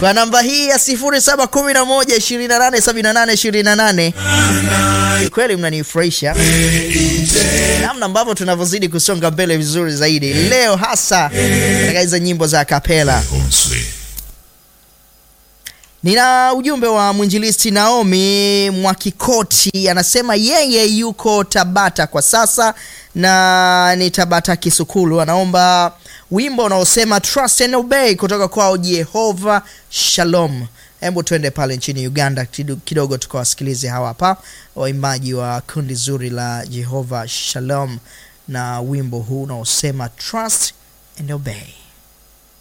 kwa namba hii ya 0711287828. Kweli mnanifurahisha namna ambavyo tunavyozidi kusonga mbele vizuri zaidi leo, hasa katika hizo nyimbo za kapela. Nina ujumbe wa mwinjilisti Naomi Mwakikoti, anasema yeye yuko Tabata kwa sasa na ni Tabata Kisukulu. Anaomba wimbo unaosema Trust and Obey kutoka kwao Jehova Shalom. Hebu tuende pale nchini Uganda kidogo tukawasikilize hawa hapa waimbaji wa kundi zuri la Jehova Shalom na wimbo huu unaosema Trust and Obey.